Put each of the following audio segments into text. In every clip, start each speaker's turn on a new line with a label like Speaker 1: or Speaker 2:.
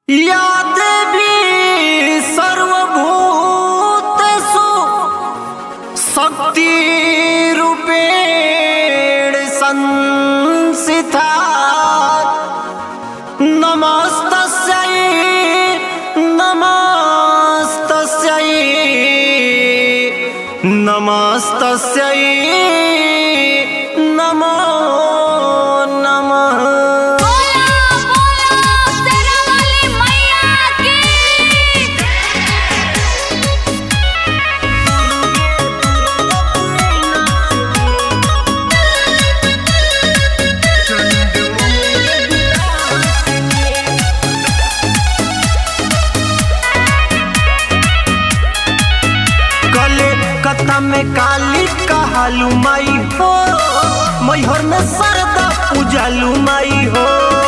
Speaker 1: या देवी सर्वभूतेषु शक्तिरूपेण संस्थिता नमस्तस्यै नमस्तस्यै नमस्तस्यै नमो नमः
Speaker 2: बोला बोला शेरावाली मैया की
Speaker 1: कले कता में काली कहालू माई हो मैहर में सरदा पूजालू माई हो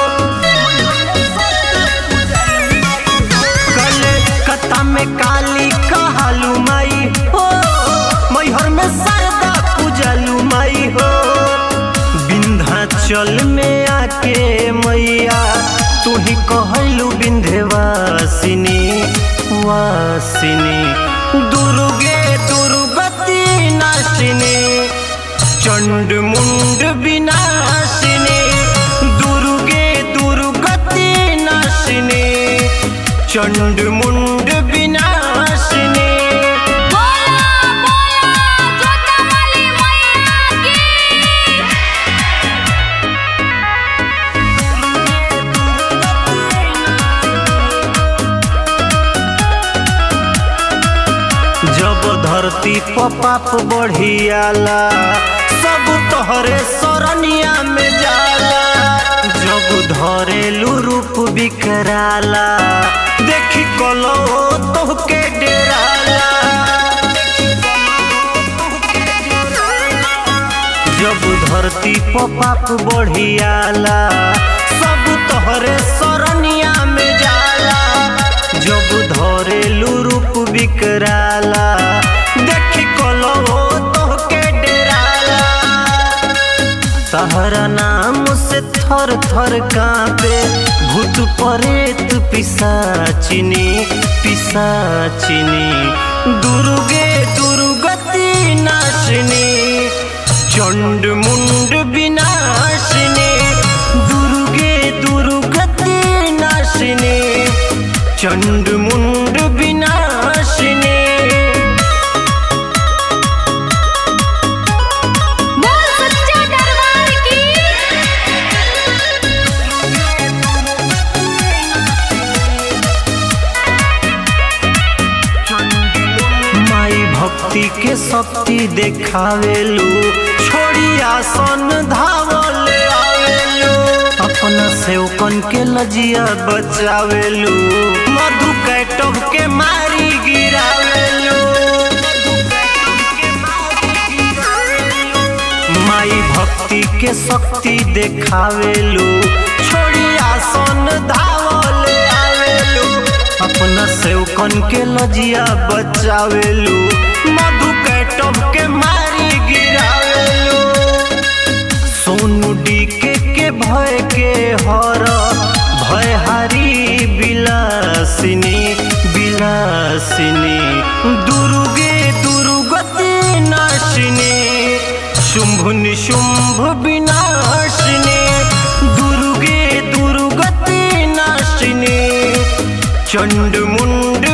Speaker 1: कले कता में काली कहालू माई हो मैहर में सरदा पूजालू माई हो विंध्याचल में आके मैया तू ही कहलू विंध्यवासिनी वासिनी दुर्गे दुर्गति नाशिनी चंड मुंड विनाशिनी दुर्गे दुर्गति नाशिनी चंड मुंड विनाशिनी
Speaker 2: बोला बोला जोतावाली मैया की
Speaker 1: जब धरती पर पाप बढ़ियाला सब तोहरे सरनिया में जाला जब धरेलू रूप बिकराला देखी कलो तोहके डेराला जब धरती पर पाप बढ़ियाला सब तोहरे सरनिया में जाला जब धरेलू रूप बिकराला देखी कलो तोहके डेराला तहरा नाम से थर थर कांपे भूत परेत पिसाचिनी पिसाचिनी दुर्गे दुर्गति नाशिनी चंड मुंड विनाशिनी दुर्गे दुर्गति नाशिनी चंड मुंड विनाशिनी
Speaker 2: बोल सच्चे दरबार की
Speaker 1: माई भक्ति के शक्ति देखावेलू छोड़ी आसन धावल आवेलू अपना सेवकन के लजिया बचावेलू मधु कैटव के मारी गिरावेलू माई भक्ति के शक्ति देखावेलू छोड़ी आसन धावल आवेलू अपना सेवकन के लजिया बचावेलू मधु कैटव के मारी गिरावेलू सोनू डीके के भय के हर भय हारी बिलासिनी बिलासिनी दुर्गे दुर्गति नाशिनी शुंभ निशुंभ विनाशिनी दुर्गे दुर्गति नाशिनी चंड मुंड